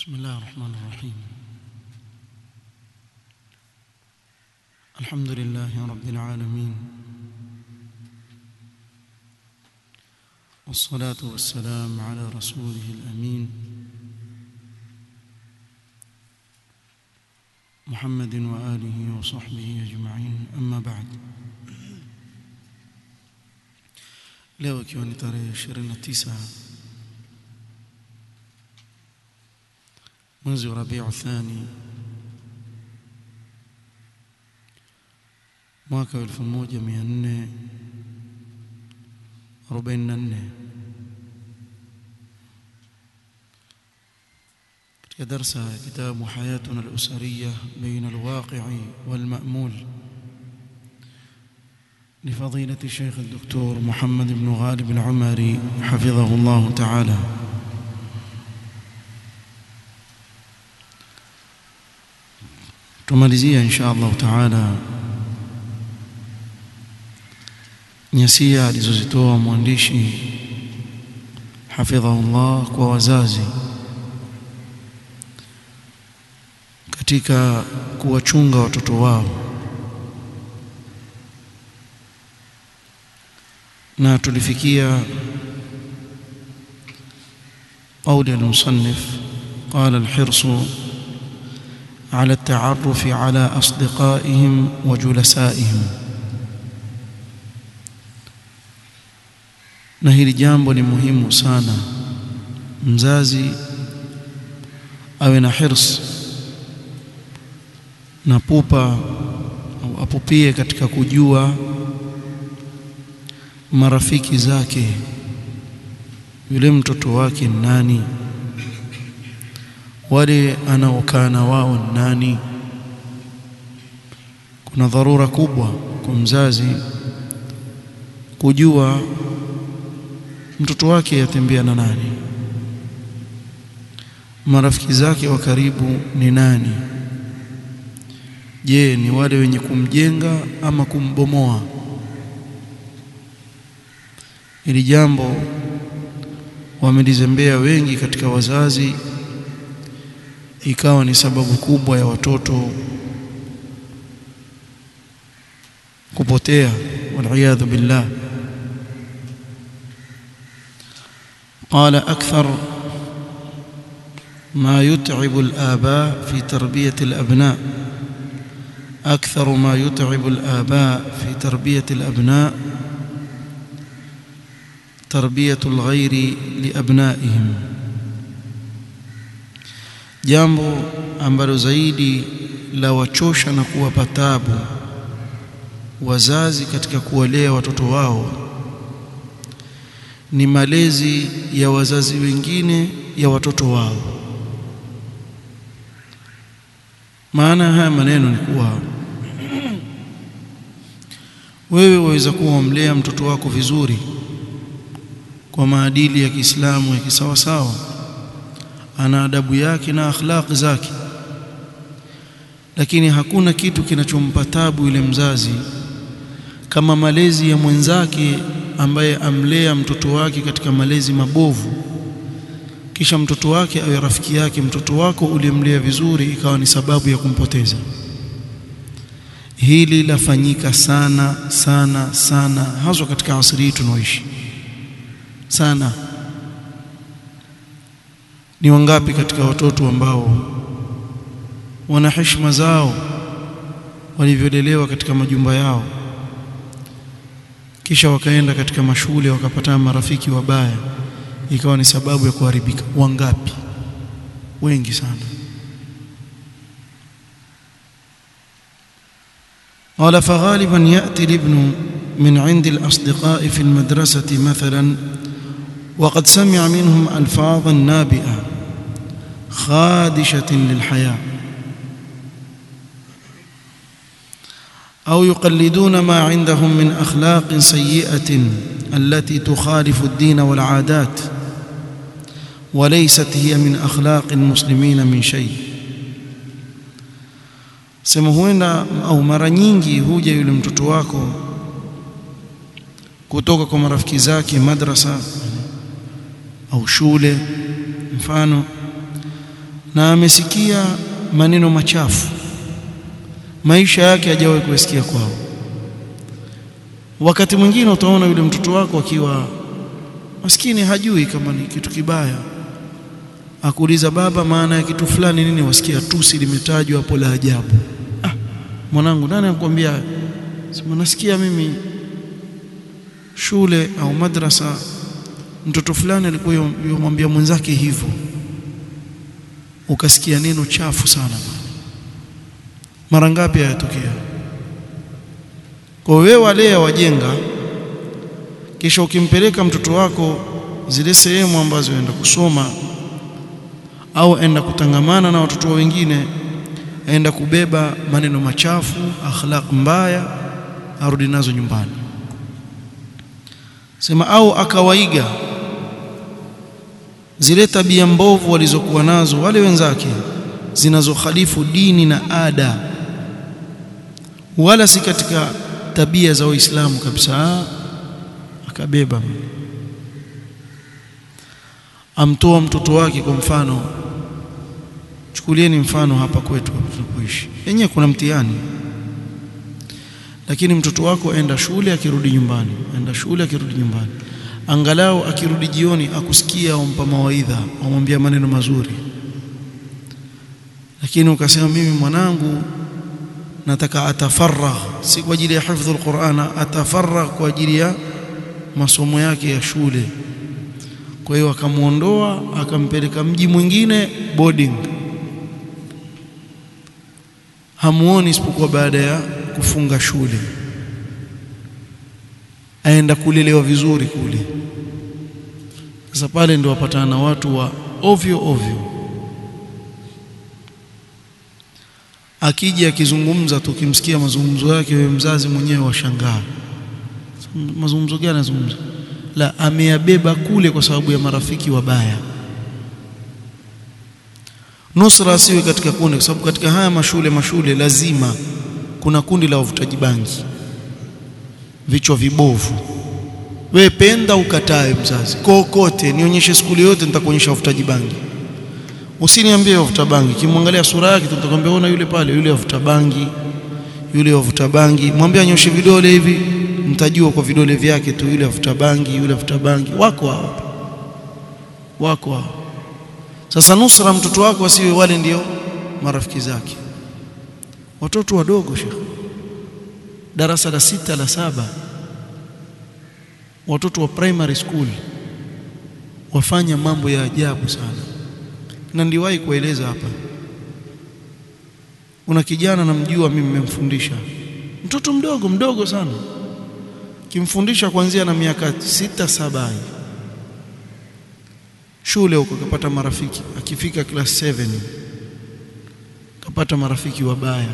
بسم الله الرحمن الرحيم الحمد لله رب العالمين والصلاة والسلام على رسوله الأمين محمد وآله وصحبه أجمعين أما بعد leo ikiwa ni tarehe 29 mwezi wa Rabiu Thani mwaka wa 1444 katika darsa ya kitabu Hayatuna al-Usariyya baina al-waqi'i wal-ma'mul لفضيلة الشيخ الدكتور محمد بن غالب العمري حفظه الله تعالى tumalizia insha Allah taala nyasia alizozitoa mwandishi hafidhahullah kwa wazazi katika kuwachunga watoto wao na tulifikia قول المصنف قال الحرص على التعرف على أصدقائهم وجلسائهم na hili jambo ni muhimu sana mzazi awe na hirs na pupa au apupie katika kujua marafiki zake yule mtoto wake nani wale anaokaa na wao nani kuna dharura kubwa kwa mzazi kujua mtoto wake yatembea na nani marafiki zake wa karibu ni nani je ni wale wenye kumjenga ama kumbomoa ili jambo wamelizembea wengi katika wazazi ikawa ni sababu kubwa ya watoto kupotea waliyadhu billah قال أكثر ما يتعب الآباء في تربية الأبناء أكثر ما يتعب الآباء في تربية الأبناء تربية الغير لأبنائهم jambo ambalo zaidi la wachosha na kuwapa tabu wazazi katika kuwalea watoto wao ni malezi ya wazazi wengine ya watoto wao maana haya maneno ni kuwa wewe waweza kuwa wamlea mtoto wako vizuri kwa maadili ya Kiislamu ya kisawasawa ana adabu yake na akhlaq zake lakini hakuna kitu kinachompa tabu yule mzazi kama malezi ya mwenzake ambaye amlea mtoto wake katika malezi mabovu kisha mtoto wake awe rafiki yake mtoto wako ulimlea vizuri ikawa ni sababu ya kumpoteza hili lafanyika sana sana sana haswa katika asri hii tunaoishi sana ni wangapi katika watoto ambao wana heshima zao walivyolelewa katika majumba yao kisha wakaenda katika mashule wakapata marafiki wabaya ikawa ni sababu ya kuharibika wangapi wengi sana قال فغالبا يأتي الابن من عند الأصدقاء في المدرسة مثلا وقد سمع منهم ألفاظا نابئة خادشة للحياة أو يقلدون ما عندهم من أخلاق سيئة التي تخالف الدين والعادات وليست هي من أخلاق المسلمين من شيء sema huenda au mara nyingi huja yule mtoto wako kutoka kwa marafiki zake madrasa au shule mfano na amesikia maneno machafu maisha yake hajawahi kusikia kwao wakati mwingine utaona yule mtoto wako akiwa maskini hajui kama ni kitu kibaya akuuliza baba maana ya kitu fulani nini wasikia tusi limetajwa hapo la ajabu ah mwanangu nani anakuambia sema nasikia mimi shule au madrasa mtoto fulani alikuwa yomwambia mwenzake hivyo ukasikia neno chafu sana mara ngapi hayatokea kwa wewe wale wajenga kisha ukimpeleka mtoto wako zile sehemu ambazo enda kusoma au enda kutangamana na watoto wengine aenda kubeba maneno machafu akhlaq mbaya arudi nazo nyumbani sema au akawaiga zile tabia mbovu walizokuwa nazo wale wenzake zinazokhalifu dini na ada wala si katika tabia za Uislamu kabisa akabeba amtoa mtoto wake kwa mfano chukulieni mfano hapa kwetu tunapoishi yenyewe kuna mtihani lakini mtoto wako aenda shule akirudi nyumbani aenda shule akirudi nyumbani angalau akirudi jioni akusikia umpa mawaidha umwambia maneno mazuri lakini ukasema mimi mwanangu nataka atafarragh si kwa ajili ya hifdhi alquran atafarragh kwa ajili ya masomo yake ya shule kwa hiyo akamuondoa akampeleka mji mwingine boarding hamuoni isipokuwa baada ya kufunga shule aenda kulelewa vizuri kule sasa pale ndio wapatana na watu wa ovyo ovyo akija akizungumza tukimsikia mazungumzo yake wewe mzazi mwenyewe washangaa mazungumzo gani anazungumza la ameyabeba kule kwa sababu ya marafiki wabaya nusra asiwe katika kundi kwa sababu katika haya mashule mashule lazima kuna kundi la wavutaji bangi vichwa vibovu we penda ukatae mzazi kokote nionyeshe skuli yote nitakuonyesha wavutaji bangi usiniambie wavuta bangi kimwangalia sura yake tutakwambia ona yule pale yule wavuta bangi yule wavuta bangi mwambie anyoshe vidole hivi mtajua kwa vidole vyake tu yule wavuta bangi yule wavuta bangi wako hao wako hao sasa nusra mtoto wako asiwe wale ndio marafiki zake watoto wadogo shekh darasa la sita la saba watoto wa primary school wafanya mambo ya ajabu sana na ndiwahi kueleza hapa una kijana namjua mimi nimemfundisha mtoto mdogo mdogo sana kimfundisha kuanzia na miaka sita saba shule huko kapata marafiki akifika class 7 kapata marafiki wabaya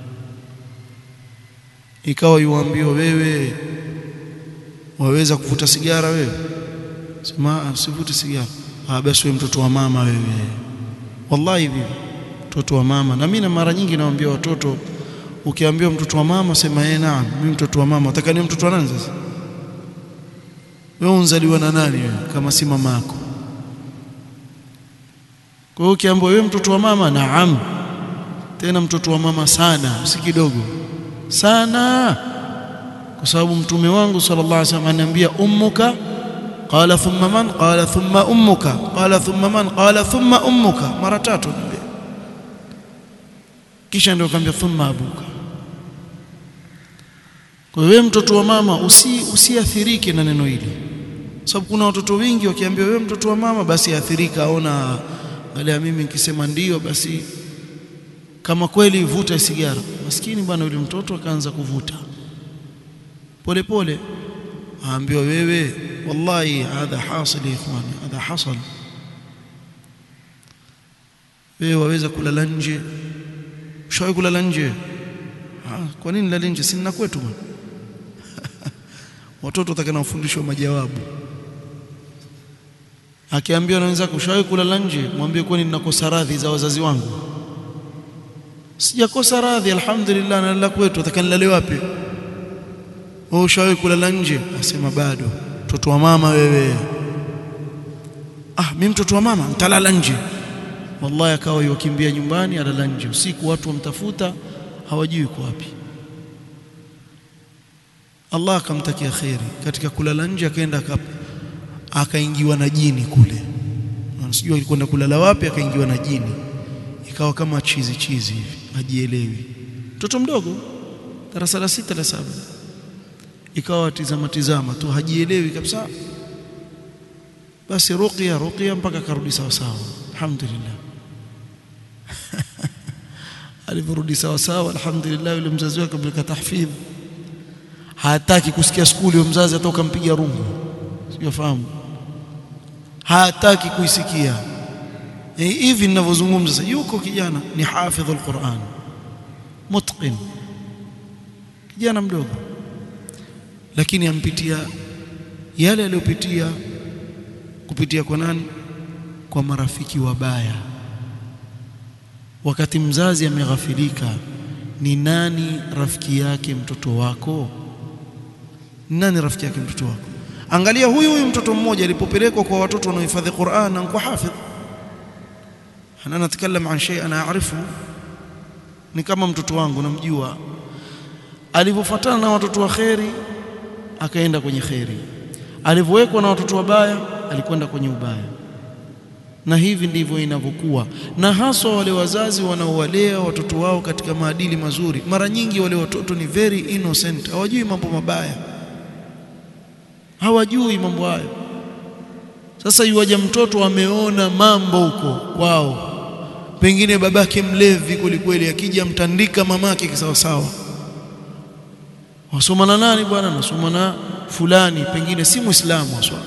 ikawa yuambiwa wewe waweza kuvuta sigara wewe sema usivute sigara ah basi wewe mtoto wa mama wewe wallahi hivi mtoto wa mama na mimi na mara nyingi nawaambia watoto ukiambiwa mtoto wa mama sema yeye naam mimi mtoto wa mama utaka ni mtoto wa nani sasa wewe unzaliwa na nani wewe kama si mama yako kwa hiyo ukiambiwa wewe mtoto wa mama naam tena mtoto wa mama sana si kidogo sana kwa sababu mtume wangu sallallahu alaihi wasallam ananiambia ummuka qala thumma man qala thumma ummuka qala thumma man qala thumma ummuka mara tatu anambia kisha ndio akamwambia thumma abuka kwa hiyo mtoto wa mama usi usiathirike na neno hili sababu kuna watoto wengi wakiambiwa wewe mtoto wa mama basi athirika aona wale mimi nikisema ndio basi kama kweli vuta sigara maskini bwana yule mtoto akaanza kuvuta pole pole aambiwa wewe wallahi hadha hasil ikhwani hadha hasal wewe waweza kulala nje ushawahi kulala nje kwa nini lala nje sina kwetu bwana watoto watakana kufundishwa majawabu akiambiwa na wenzake ushawahi kulala nje mwambie kwani ninakosa radhi za wazazi wangu sijakosa radhi alhamdulillah nalala kwetu atakanilale wapi wewe ushawahi kulala nje asema bado mtoto wa mama wewe ah mimi mtoto wa mama nitalala nje wallahi akawa yukimbia nyumbani alala nje usiku watu wamtafuta hawajui kwa wapi Allah akamtakia kheri katika kulala nje akaenda akaingiwa na jini kule sijui alikwenda kulala wapi akaingiwa na jini ikawa kama chizi chizi hivi hajielewi mtoto mdogo darasa la sita la saba ikawa tizama tizama tu hajielewi kabisa basi ruqya ruqya mpaka karudi sawa sawa alhamdulillah aliporudi sawa sawa alhamdulillah yule mzazi wake ameleka tahfidh hataki kusikia skuli wa mzazi hata ukampiga rungu sijafahamu hataki kuisikia hivi ninavyozungumza sasa yuko kijana ni hafidhul Qur'an mutqin kijana mdogo lakini ampitia yale aliyopitia kupitia kwa nani kwa marafiki wabaya wakati mzazi ameghafilika ni nani rafiki yake mtoto wako nani rafiki yake mtoto wako angalia huyu huyu mtoto mmoja alipopelekwa kwa watoto wanaohifadhi Qur'an na kwa hafidh ana natakalam an shay ana aarifu ni kama mtoto wangu namjua alivyofuatana na watoto wa kheri akaenda kwenye kheri alivyowekwa na watoto wabaya alikwenda kwenye ubaya na hivi ndivyo inavyokuwa na haswa wale wazazi wanaowalea watoto wao katika maadili mazuri mara nyingi wale watoto ni very innocent hawajui mambo mabaya hawajui mambo hayo sasa yuwaja mtoto ameona mambo huko kwao pengine babake mlevi kwelikweli akija mtandika mamake kisawasawa wasoma na nani bwana nasoma na fulani pengine si muislamu haswa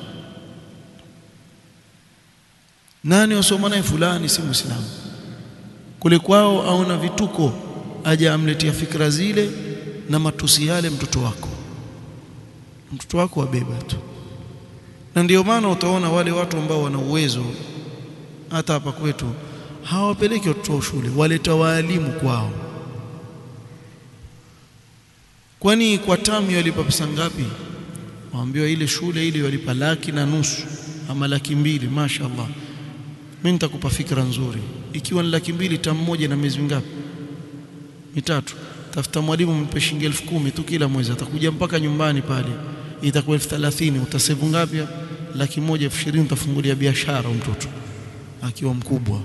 nani wasoma naye fulani si muislamu kule kwao aona vituko aja amletea fikra zile na matusi yale mtoto wako mtoto wako wabeba tu na ndio maana utaona wale watu ambao wana uwezo hata hapa kwetu hawapeleki watoto shule waleta waalimu kwao kwani kwa tamu walipa pesa ngapi waambiwa ile shule ile walipa laki na nusu ama laki mbili mashaallah mimi nitakupa fikra nzuri ikiwa ni laki mbili tamu moja na miezi mingapi mitatu tafuta mwalimu mpe shilingi elfu kumi tu kila mwezi atakuja mpaka nyumbani pale itakuwa elfu thelathini utasevu ngapi laki moja elfu ishirini utafungulia biashara mtoto akiwa mkubwa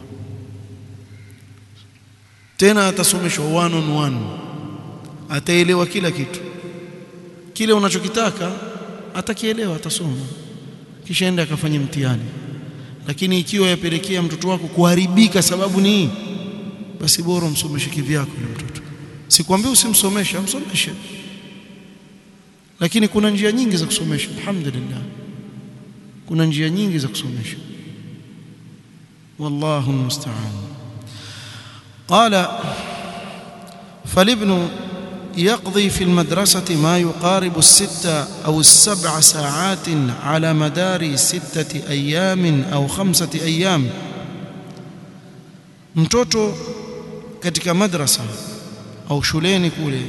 tena atasomeshwa one on one ataelewa kila kitu kile unachokitaka atakielewa atasoma kisha enda akafanya mtihani lakini ikiwa yapelekea mtoto wako kuharibika sababu ni basi bora umsomeshe kivyako yule mtoto sikwambia usimsomeshe amsomeshe lakini kuna njia nyingi za kusomesha alhamdulillah kuna njia nyingi za kusomesha wallahu musta'an qala فالابن يقضي في المدرسة ما يقارب الستة أو السبع ساعات على مدار ستة أيام أو خمسة أيام mtoto katika madrasa au shuleni kule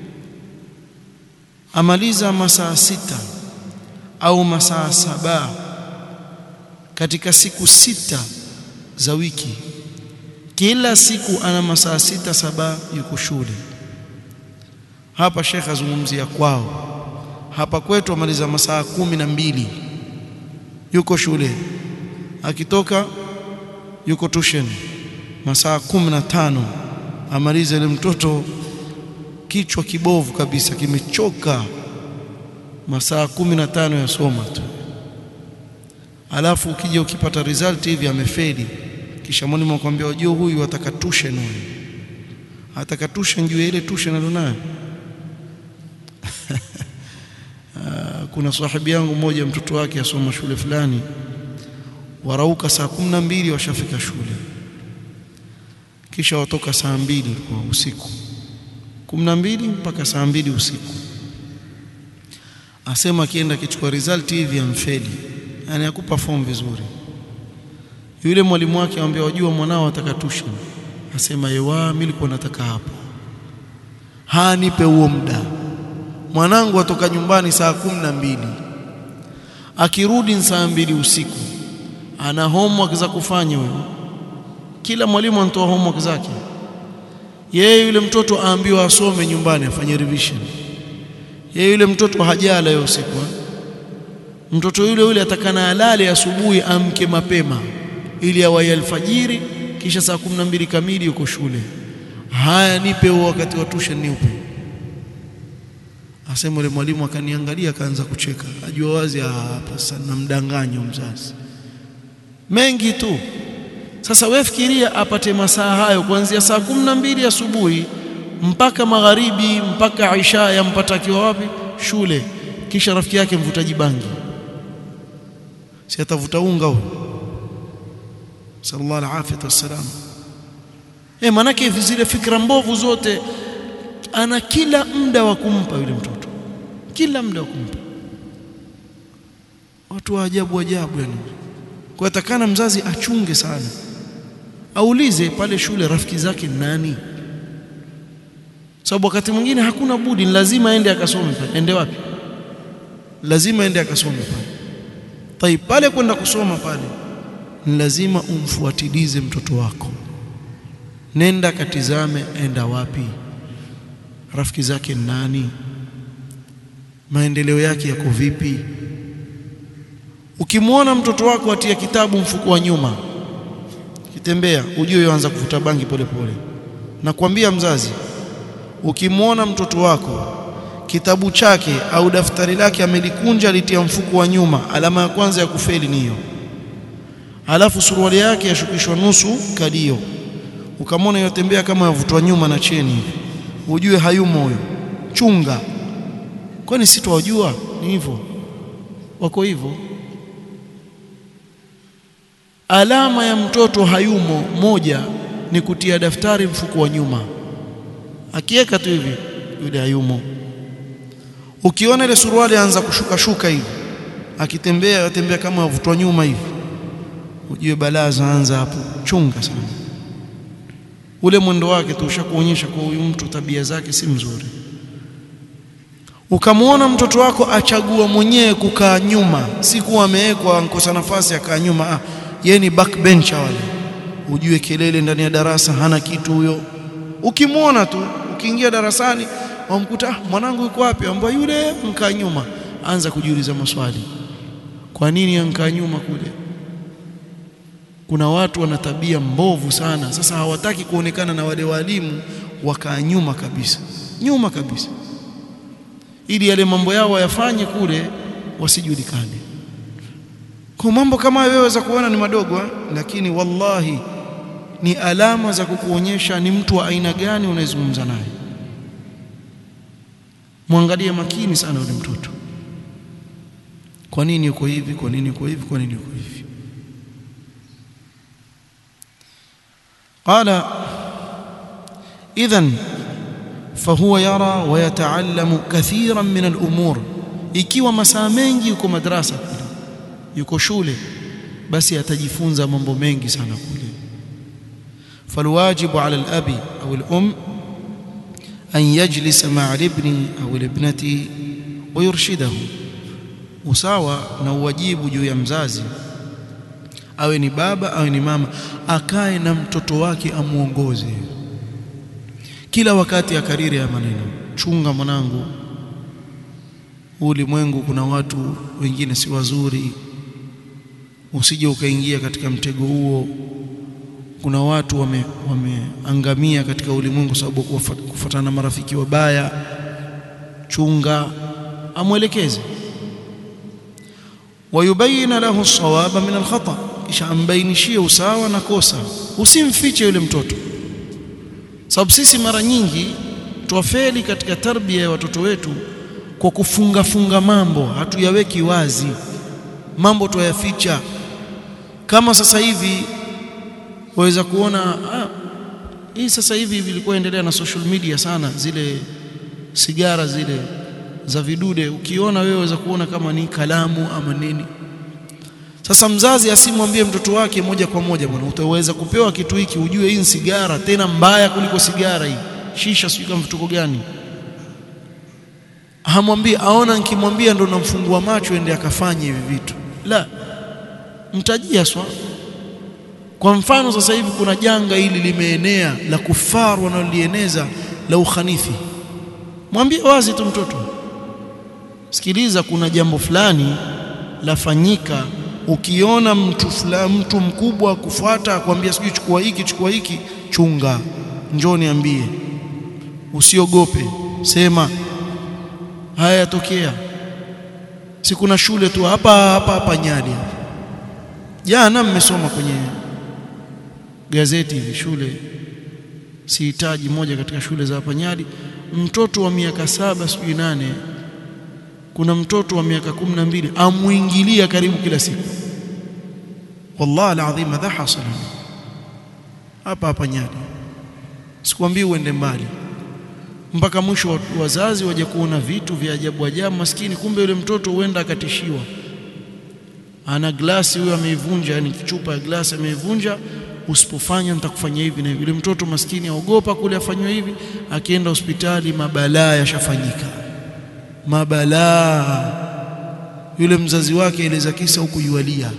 amaliza masaa sita au masaa saba katika siku sita za wiki kila siku ana masaa sita saba yuko shule hapa Sheikh azungumzia kwao hapa kwetu amaliza masaa kumi na mbili yuko shule akitoka yuko tuition masaa kumi na tano amaliza ile mtoto kichwa kibovu kabisa kimechoka masaa kumi na tano yasoma tu alafu ukija ukipata result hivi amefeli kisha mwalimu akwambia wajua huyu ataka tuition huyu ataka tuition juu ile tuition alionayo kuna sahibi yangu mmoja mtoto wake asoma shule fulani warauka saa kumi na mbili washafika shule kisha watoka saa mbili kwa usiku kumi na mbili mpaka saa mbili usiku asema akienda akichukua result hivi amfeli yani akupa form vizuri yule mwalimu wake amwambia wajua mwanao ataka tuition asema yewa mimi nilikuwa nataka hapo hanipe huo muda mwanangu atoka nyumbani saa kumi na mbili akirudi saa mbili usiku ana homework za kufanya huyo kila mwalimu anatoa homework zake yeye yule mtoto aambiwa asome nyumbani afanye revision yeye yule mtoto hajala hiyo usiku mtoto yule yule atakana alale asubuhi amke mapema ili awai alfajiri kisha saa kumi na mbili kamili yuko shule haya nipe huo wakati wa tuition niupe asema yule mwalimu akaniangalia akaanza kucheka ajua wazi hapa sana mdanganyo mzazi mengi tu sasa wewe fikiria apate masaa hayo kuanzia saa kumi na mbili asubuhi mpaka magharibi mpaka isha yampata akiwa wapi shule kisha rafiki yake mvutaji bangi si atavuta unga huyo sallallahu alaihi wasallam eh manake zile fikra mbovu zote ana kila muda wa kumpa yule mtoto kila muda wa kumpa watu wa ajabu ajabu yani kwa atakana mzazi achunge sana aulize pale shule rafiki zake nani sababu wakati mwingine hakuna budi ni lazima aende akasome pale ende wapi lazima aende akasome pale tai pale kwenda kusoma pale ni lazima umfuatilize mtoto wako nenda katizame enda wapi rafiki zake nani maendeleo yake yako vipi ukimwona mtoto wako atia kitabu mfuko wa nyuma kitembea ujue yoanza kuvuta bangi polepole nakwambia mzazi ukimwona mtoto wako kitabu chake au daftari lake amelikunja alitia mfuko wa nyuma alama ya kwanza ya kufeli ni hiyo alafu suruali yake yashukishwa nusu kadio ukamwona yotembea kama yavutwa nyuma na cheni hivi ujue hayumo huyo chunga kwani si twajua ni hivyo wako hivyo alama ya mtoto hayumo moja ni kutia daftari mfuko wa nyuma akiweka tu hivi yule hayumo ukiona ile suruali anza kushuka shuka hivi akitembea yatembea kama avutwa nyuma hivi ujue balaa zaanza hapo chunga sana ule mwendo wake tu ushakuonyesha kwa huyu mtu tabia zake si mzuri ukamwona mtoto wako achagua mwenyewe kukaa nyuma si kuwa amewekwa ankosa nafasi akaa nyuma ah, yeye ni backbencher wale ujue kelele ndani ya darasa hana kitu huyo ukimwona tu ukiingia darasani wamkuta ah, mwanangu yuko wapi ambaye yule mkaa nyuma anza kujiuliza maswali kwa nini ankaa nyuma kule kuna watu wana tabia mbovu sana sasa hawataki kuonekana na wale walimu wakaa nyuma kabisa nyuma kabisa ili yale mambo yao wayafanye kule wasijulikane kwa mambo kama wewe waweza kuona ni madogo ha? lakini wallahi ni alama za kukuonyesha ni mtu wa aina gani unayezungumza naye mwangalie makini sana yule mtoto kwa nini yuko hivi kwa nini yuko hivi kwa nini yuko hivi قال إذن فهو يرى ويتعلم كثيرا من الأمور ikiwa masaa mengi yuko madrasa kule yuko shule basi atajifunza mambo mengi sana kule falwajibu ala alabi au alum an yajlisa ma'a alibni au alibnati wa yurshidahu usawa na uwajibu juu ya mzazi awe ni baba awe ni mama akae na mtoto wake amuongoze kila wakati akariri ya maneno chunga mwanangu ulimwengu kuna watu wengine si wazuri usije ukaingia katika mtego huo kuna watu wame, wameangamia katika ulimwengu sababu kufuatana na marafiki wabaya chunga amwelekeze wayubayina lahu sawaba min alkhata kisha ambainishie usawa na kosa usimfiche yule mtoto sababu sisi mara nyingi twafeli katika tarbia ya watoto wetu kwa kufunga funga mambo hatuyaweki wazi mambo twayaficha kama sasa hivi waweza kuona ah, hii sasa hivi vilikuwa endelea na social media sana zile sigara zile za vidude ukiona wewe waweza kuona kama ni kalamu ama nini sasa mzazi asimwambie mtoto wake moja kwa moja bwana utaweza kupewa kitu hiki ujue hii ni sigara tena mbaya kuliko sigara hii shisha sio kama vituko gani hamwambie aona nikimwambia ndo namfungua macho ende akafanye hivi vitu la mtajia swa kwa mfano sasa hivi kuna janga hili limeenea la kufaru wanalolieneza la ukhanithi mwambie wazi tu mtoto sikiliza kuna jambo fulani lafanyika ukiona mtu fulani mtu mkubwa kufuata akwambia sijui chukua hiki chukua hiki chunga njoo niambie usiogope sema haya yatokea si kuna shule tu hapa hapa hapa Nyali jana mmesoma kwenye gazeti hivi shule sihitaji moja katika shule za hapa Nyali mtoto wa miaka saba sijui nane kuna mtoto wa miaka kumi na mbili amuingilia karibu kila siku wallahi alazim hadha hasala hapa hapa Nyali sikwambii uende mbali mpaka mwisho wazazi waje kuona vitu vya ajabu ajabu maskini kumbe yule mtoto huenda akatishiwa ana glasi huyo ameivunja yani chupa ya glasi ameivunja usipofanya nitakufanyia hivi na hivi yule mtoto maskini aogopa kule afanywe hivi akienda hospitali mabalaa yashafanyika mabalaa yule mzazi wake eleza kisa huku yualia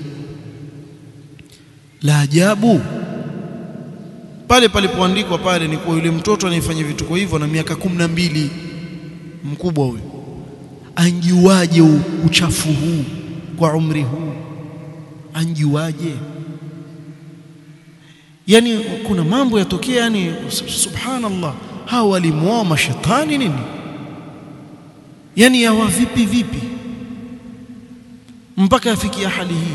la ajabu pale palipoandikwa pale ni kwa yule mtoto anayefanya vitu kwa hivyo na miaka kumi na mbili mkubwa huyo anjuaje uchafu huu kwa umri huu anjuaje yani kuna mambo yatokea yani subhanallah hawa walimuoa mashetani nini yani yawa vipi vipi mpaka afikia hali hii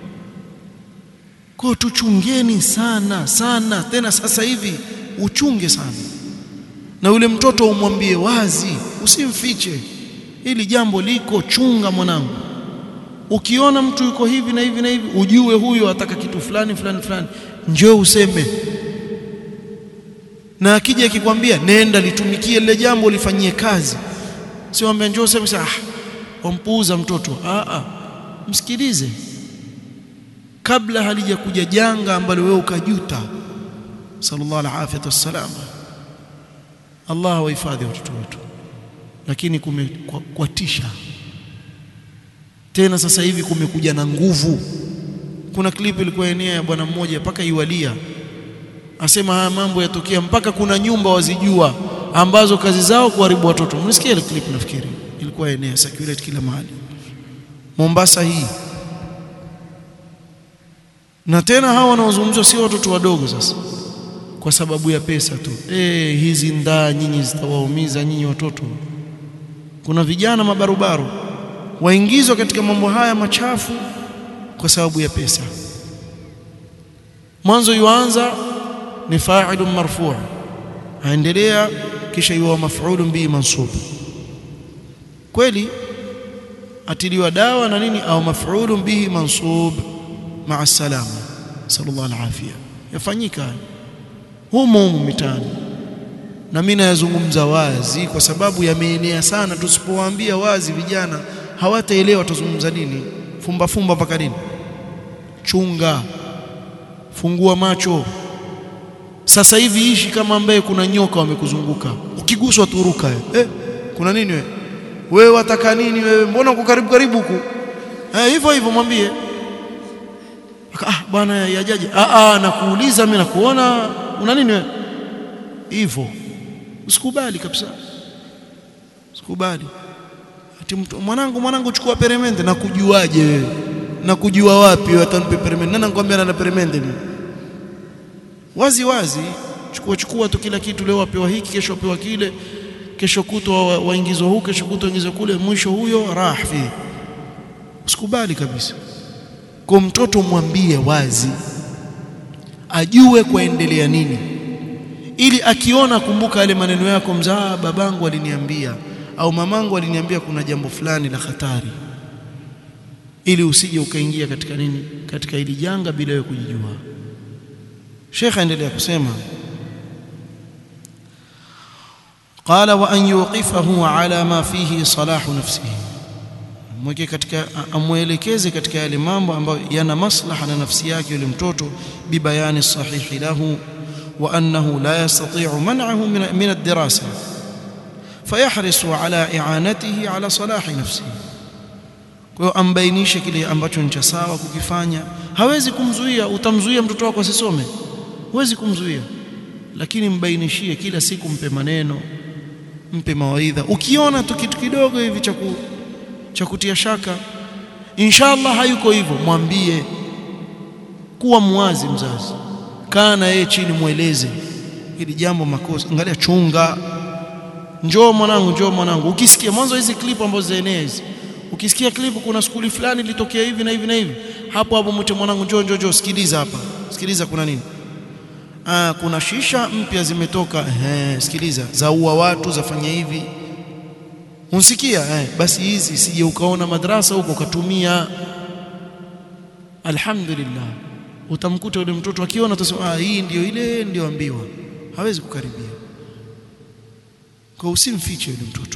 kwa tuchungeni sana sana tena sasa hivi uchunge sana na yule mtoto umwambie wazi usimfiche hili jambo liko chunga mwanangu ukiona mtu yuko hivi na hivi na hivi ujue huyo ataka kitu fulani fulani fulani njoo useme na akija akikwambia nenda litumikie lile jambo lifanyie kazi sio ambia njoo useme ah wampuuza mtoto ah ah msikilize kabla halijakuja janga ambalo wewe ukajuta sallallahu alaihi wasallam Allah wahifadhi watoto wetu lakini kumekwatisha tena sasa hivi kumekuja na nguvu kuna clip ilikuwa enea ya bwana mmoja mpaka iwalia asema haya mambo yatokea mpaka kuna nyumba wazijua ambazo kazi zao kuharibu watoto mnisikia ile clip nafikiri ilikuwa enea circulate kila mahali Mombasa hii na tena hawa wanaozungumzwa sio watoto wadogo sasa kwa sababu ya pesa tu eh hizi ndaa nyinyi zitawaumiza nyinyi watoto kuna vijana mabarubaru waingizwa katika mambo haya machafu kwa sababu ya pesa mwanzo yuanza ni fa'ilun marfu' aendelea kisha yuwa maf'ulun bihi mansub kweli atiliwa dawa na nini au maf'ulun bihi mansub ma'a salama sallallahu alafia yafanyika humo humo mitaani na mimi nayazungumza wazi kwa sababu yameenea sana tusipowaambia wazi vijana hawataelewa tuzungumza nini fumba fumba mpaka nini chunga fungua macho sasa hivi ishi kama ambaye kuna nyoka wamekuzunguka ukiguswa turuka eh kuna nini wewe wewe wataka nini wewe mbona uko karibu karibu huku eh hivyo hivyo mwambie ah bwana yajaje ah ah nakuuliza mimi nakuona una nini wewe hivyo usikubali kabisa usikubali ati mtu mwanangu mwanangu chukua peremende na kujuaje wewe na kujua wapi wewe atanipe peremende nani anakuambia ana peremende mimi wazi wazi chukua chukua tu kila kitu leo wapewa hiki kesho wapewa kile kesho kutwa waingizwa huko kesho kutwa waingizwa kule mwisho huyo rahfi usikubali kabisa kwa mtoto mwambie wazi ajue kuendelea nini ili akiona kumbuka yale maneno yako mzaa babangu aliniambia au mamangu aliniambia kuna jambo fulani la hatari ili usije ukaingia katika nini katika hili janga bila wewe kujijua Sheikh aendelea kusema qala wa an yuqifahu ala ma fihi salahu nafsihi mweke katika amwelekeze katika yale mambo ambayo yana maslaha na nafsi yake yule mtoto bibayani sahihi lahu wa annahu la yastati'u man'ahu min ad-dirasa fayahrisu ala i'anatihi ala salahi nafsihi kwa hiyo ambainishe kile ambacho ni cha sawa kukifanya hawezi kumzuia utamzuia mtoto wako asisome huwezi kumzuia lakini mbainishie kila siku mpe maneno mpe mawaidha ukiona tu kitu kidogo hivi cha cha kutia shaka inshallah hayuko hivyo mwambie kuwa mwazi mzazi kaa na yeye chini mweleze hili jambo makosa angalia chunga njoo mwanangu njoo mwanangu ukisikia mwanzo hizi clip ambazo zaenea hizi ukisikia clip kuna skuli fulani ilitokea hivi na hivi na hivi hapo hapo mwite mwanangu njoo njoo njoo sikiliza hapa sikiliza kuna nini ah kuna shisha mpya zimetoka eh sikiliza zaua watu zafanya hivi unsikia eh basi hizi sije ukaona madrasa huko ukatumia alhamdulillah utamkuta yule mtoto akiona utasema ah hii ndio ile ndio ambiwa hawezi kukaribia kwa usimfiche yule mtoto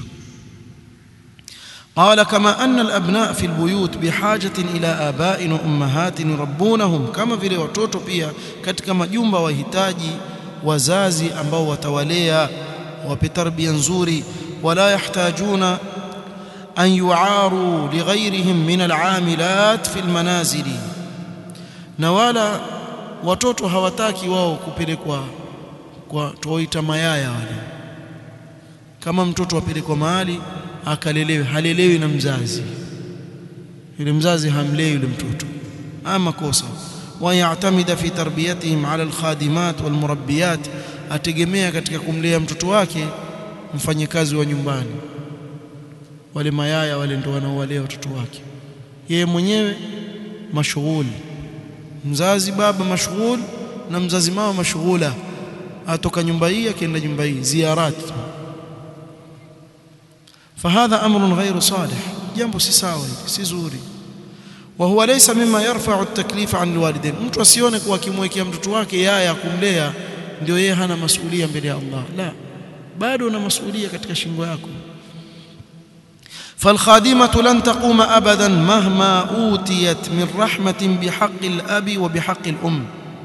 قال كما أن الأبناء في البيوت بحاجة إلى آباء وأمهات يربونهم كما vile watoto pia katika majumba wahitaji wazazi ambao watawalea wape tarbia nzuri wala yahtajuna an yu'aru lighayrihim min al'amilat fi almanazili na wala watoto hawataki wao kupelekwa kwa tuwaita mayaya wale kama mtoto apelekwa mahali akalelewe halelewi na mzazi yule mzazi hamlei yule mtoto ama kosa wayatamida fi tarbiyatihim ala alkhadimat walmurabbiyat ategemea katika kumlea mtoto wake mfanyakazi wa nyumbani wale mayaya wale ndio wanaowalea watoto wake yeye mwenyewe mashughuli mzazi baba mashughul na mzazi mama mashughula atoka nyumba hii akienda nyumba hii ziarat فهذا امر غير صالح jambo si sawa si zuri وهو ليس مما يرفع التكليف عن الوالدين mtu asione kuwa akimwekea mtoto wake yaya kumlea ndio yeye hana masuhulia mbele ya Allah la bado una masuhulia katika shingo yako فالخادمة لن تقوم أبدا مهما أوتيت من رحمة بحق الأب وبحق الأم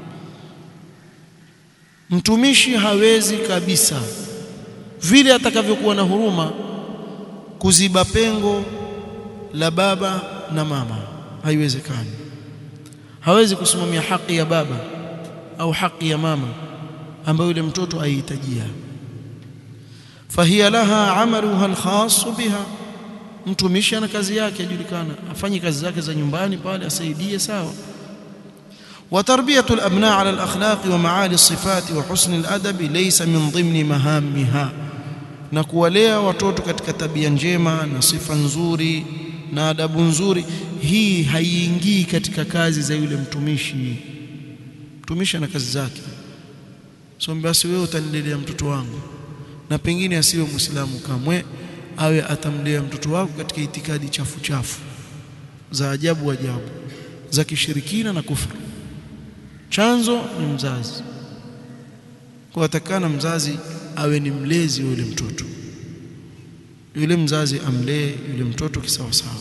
mtumishi hawezi kabisa vile atakavyokuwa na huruma kuziba pengo la baba na mama haiwezekani hawezi kusimamia haki ya baba au haki ya mama ambayo yule mtoto aihitajia fahiya laha amaluha alkhas biha mtumishi ana kazi yake ajulikana afanye kazi zake za nyumbani pale asaidie sawa وتربيه الابناء على الاخلاق ومعالي الصفات وحسن الادب ليس من ضمن مهامها na kuwalea watoto katika tabia njema na sifa nzuri na adabu nzuri hii haiingii katika kazi za yule mtumishi mtumishi ana kazi zake so basi wewe utanilelea mtoto wangu na pengine asiwe muislamu kamwe awe atamlea mtoto wako katika itikadi chafu chafu za ajabu ajabu za kishirikina na kufuru chanzo ni mzazi kwa atakana mzazi awe ni mlezi wa yule mtoto yule mzazi amlee yule mtoto kisawa sawa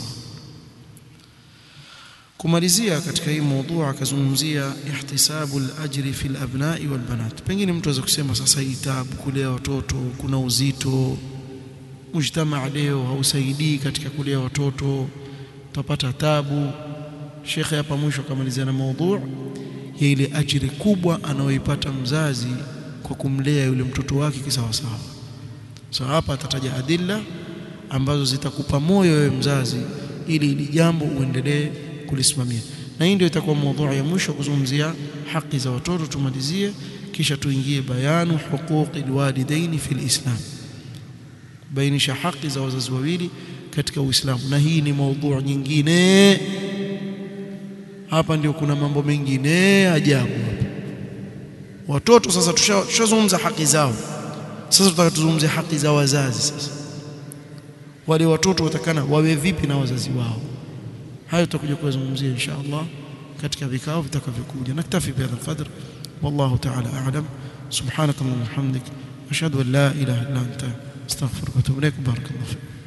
kumalizia katika hii mada akazungumzia ihtisabu al-ajri fi al-abna'i wal-banat pengine mtu aweza kusema sasa hii tabu kulea watoto kuna uzito mujtamaa leo hausaidii katika kulea watoto utapata tabu shekhe hapa mwisho akamalizia na maudhu ya ile ajiri kubwa anayoipata mzazi kwa kumlea yule mtoto wake kisawa sawa so hapa atataja adilla ambazo zitakupa moyo wewe mzazi ili ili jambo uendelee kulisimamia na hii ndio itakuwa maudhui ya mwisho kuzungumzia haki za watoto tumalizie kisha tuingie bayanu huquqi alwalidaini fil islam bainisha haki za wazazi wawili katika Uislamu na hii ni maudhui nyingine hapa ndio kuna mambo mengine ajabu watoto sasa tushazungumza haki zao sasa tutaka tuzungumzie haki za wazazi sasa wale watoto watakana wawe vipi na wazazi wao hayo tutakuja kuzungumzia insha Allah katika vikao vitakavyokuja naktafi bihadha alqadr wallahu ta'ala a'lam subhanakallahumma wa bihamdik ashhadu an la ilaha illa anta astaghfiruka wa atubu ilaik barakallahu